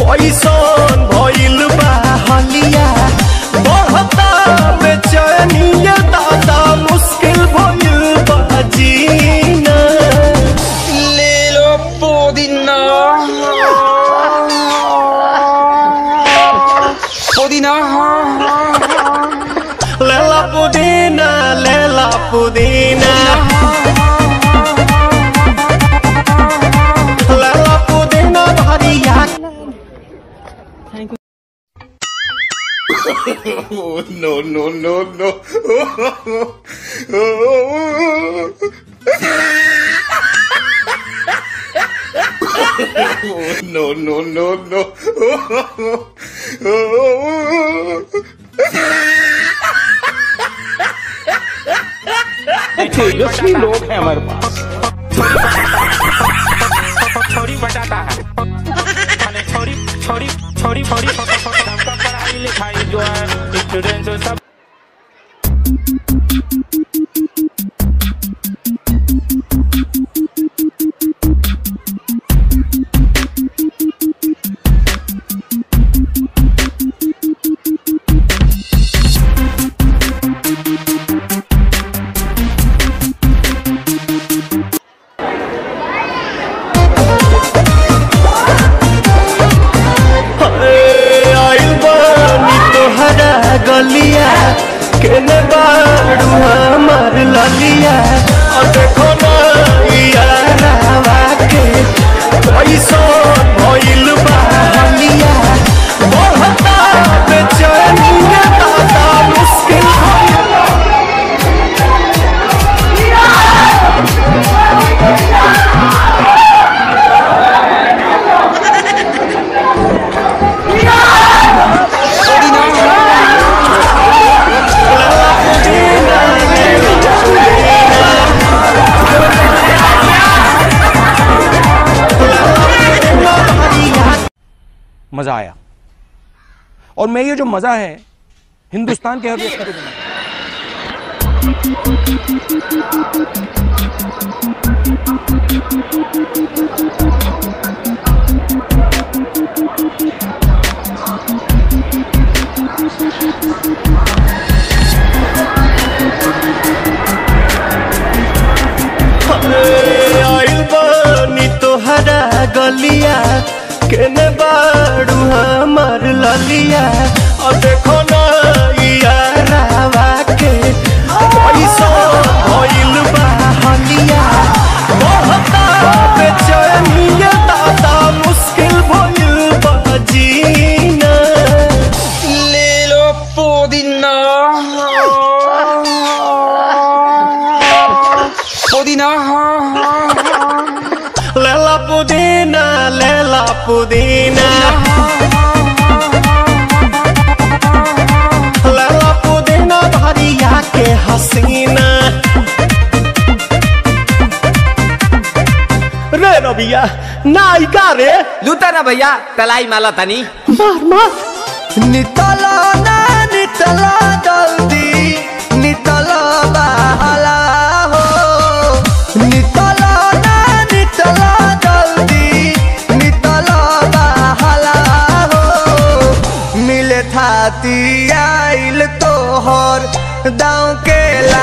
कैसन भइल बा हलिया बढ़ता बेचैनिया दादा मुश्किल भइल बा जीना ले लो पुदीना पुदीना लेला पुदीना लेला पुदीना लेला पुदीना भरिया no, no, no, no. no, no, no, no. Tejashwi लोग हैं हमारे पास छोरी बताता है मैंने छोरी छोरी छोरी छोरी सबका पढ़ाई लिखाई जो है स्टूडेंट सब ए, आइल बानी तोहरा गलिया केने बाड़ू हमार ललिया और देखो ना यारावा के कैसन भइल बा हलिया बढ़ता बेचैनिया दादा मुश्किल भइल मजा आया और मैं ये जो मजा है हिंदुस्तान के हर व्यक्ति को दूंगा ए, आइल बानी तोहरा गलिया केने बाड़ू हमार ललिया और देखो ना यारावा के कैसन भइल बा हलिया बढ़ता बेचैनिया दादा मुश्किल भइल बा जीना ले लो पुदीना पुदीना लेला पुदीना लेला पुदीना लेला पुदीना भरिया के हसीना रे रबिया नायिका रे लूटा ना भैया तलाई माला तनी मार मार नितला ना नितला जल्दी नितला बहला हो नितला ना नितला जल्दी नितला बहला हो मिले थाती आइल तोहर दाँव के ला